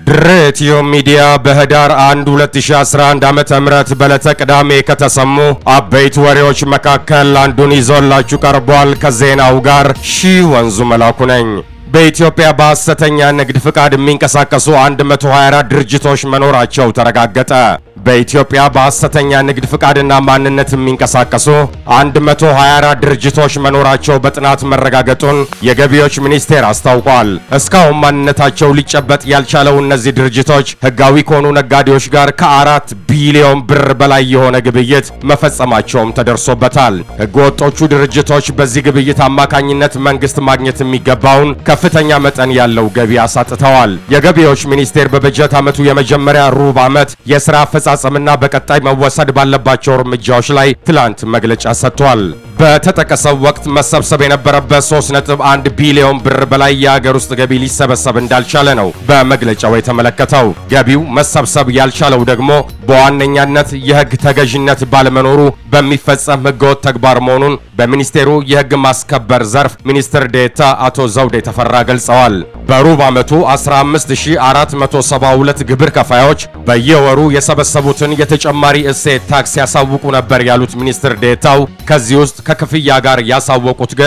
ድሬትዮ ሚዲያ በህዳር 1 2011 ዓ.ም በዕለተ ቅዳሜ ከተሰሙ አበይት ወሬዎች መካከል አንዱን ይዞላችሁ ቀርቧል። ከዜናው ጋር ሺህ ወንዙ መላኩ ነኝ። በኢትዮጵያ በሐሰተኛ ንግድ ፍቃድ የሚንቀሳቀሱ 124 ድርጅቶች መኖራቸው ተረጋገጠ። በኢትዮጵያ በሐሰተኛ ንግድ ፍቃድና ማንነት የሚንቀሳቀሱ 124 ድርጅቶች መኖራቸው በጥናት መረጋገጡን የገቢዎች ሚኒስቴር አስታውቋል። እስካሁን ማንነታቸው ሊጨበጥ ያልቻለው እነዚህ ድርጅቶች ህጋዊ ከሆኑ ነጋዴዎች ጋር ከአራት ቢሊዮን ብር በላይ የሆነ ግብይት መፈጸማቸውም ተደርሶበታል። ህገወጦቹ ድርጅቶች በዚህ ግብይት አማካኝነት መንግስት ማግኘት የሚገባውን ከፍተኛ መጠን ያለው ገቢ አሳጥተዋል። የገቢዎች ሚኒስቴር በበጀት ዓመቱ የመጀመሪያ ሩብ ዓመት የሥራ አፈጻጸምና በቀጣይ መወሰድ ባለባቸው እርምጃዎች ላይ ትላንት መግለጫ ሰጥቷል። በተጠቀሰው ወቅት መሰብሰብ የነበረበት 3.1 ቢሊዮን ብር በላይ የሀገር ውስጥ ገቢ ሊሰበሰብ እንዳልቻለ ነው በመግለጫው የተመለከተው። ገቢው መሰብሰብ ያልቻለው ደግሞ በዋነኛነት የህግ ተገዥነት ባለመኖሩ በሚፈጸም ህገወጥ ተግባር መሆኑን በሚኒስቴሩ የህግ ማስከበር ዘርፍ ሚኒስትር ዴታ አቶ ዘውዴ ተፈራ ገልጸዋል። በሩብ ዓመቱ 15472 ግብር ከፋዮች በየወሩ የሰበሰቡትን የተጨማሪ እሴት ታክስ ያሳውቁ ነበር ያሉት ሚኒስትር ዴታው ከዚህ ውስጥ ከክፍያ ጋር ያሳወቁት ግን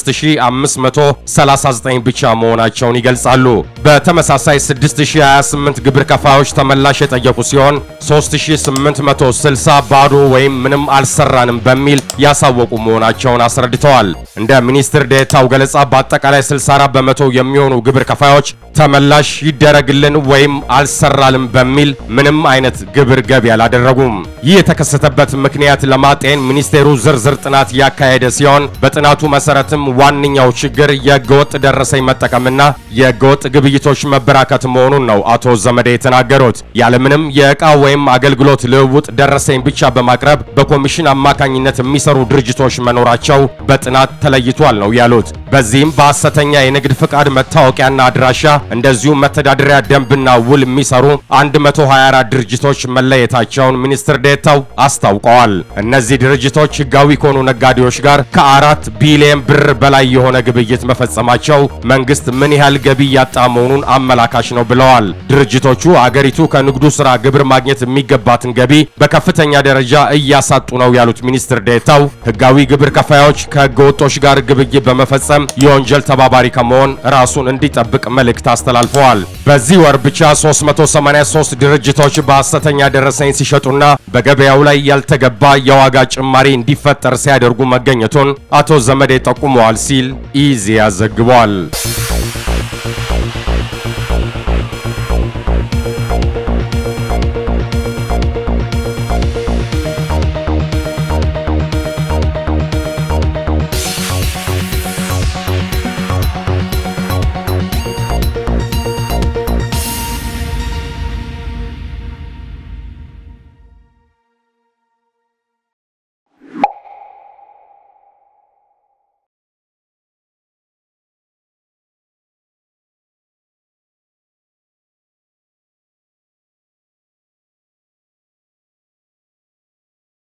5539 ብቻ መሆናቸውን ይገልጻሉ። በተመሳሳይ 6028 ግብር ከፋዮች ተመላሽ የጠየቁ ሲሆን 3860 ባዶ ወይም ምንም አልሰራንም በሚል ያሳወቁ መሆናቸውን አስረድተዋል። እንደ ሚኒስትር ዴታው ገለጻ በአጠቃላይ 64 በመቶ የሚሆኑ ግብር ከፋዮች ተመላሽ ይደረግልን ወይም አልሰራልም በሚል ምንም አይነት ግብር ገቢ አላደረጉም። ይህ የተከሰተበት ምክንያት ለማጤን ሚኒስቴሩ ዝርዝር ጥናት ያካሄደ ሲሆን በጥናቱ መሰረትም ዋነኛው ችግር የህገወጥ ደረሰኝ መጠቀምና የህገወጥ ግብይቶች መበራከት መሆኑን ነው አቶ ዘመዴ የተናገሩት። ያለምንም የዕቃ ወይም አገልግሎት ልውውጥ ደረሰኝ ብቻ በማቅረብ በኮሚሽን አማካኝነት የሚሰሩ ድርጅቶች መኖራቸው በጥናት ተለይቷል ነው ያሉት። በዚህም በሐሰተኛ የንግድ ፍቃድ መታወቂያና አድራሻ እንደዚሁም መተዳደሪያ ደንብና ውል የሚሰሩ 124 ድርጅቶች መለየታቸውን ሚኒስትር ዴታው አስታውቀዋል። እነዚህ ድርጅቶች ህጋዊ ከሆኑ ነጋዴዎች ጋር ከአራት ቢሊዮን ብር በላይ የሆነ ግብይት መፈጸማቸው መንግስት ምን ያህል ገቢ ያጣ መሆኑን አመላካች ነው ብለዋል። ድርጅቶቹ አገሪቱ ከንግዱ ስራ ግብር ማግኘት የሚገባትን ገቢ በከፍተኛ ደረጃ እያሳጡ ነው ያሉት ሚኒስትር ዴታው ህጋዊ ግብር ከፋዮች ከህገ ወጦች ጋር ግብይት በመፈጸም የወንጀል ተባባሪ ከመሆን ራሱን እንዲጠብቅ መልእክት አስተላልፈዋል። በዚህ ወር ብቻ 383 ድርጅቶች በሐሰተኛ ደረሰኝ ሲሸጡና በገበያው ላይ ያልተገባ የዋጋ ጭማሪ እንዲፈጠር ሲያደርጉ መገኘቱን አቶ ዘመዴ ጠቁመዋል ሲል ኢዜአ ዘግቧል።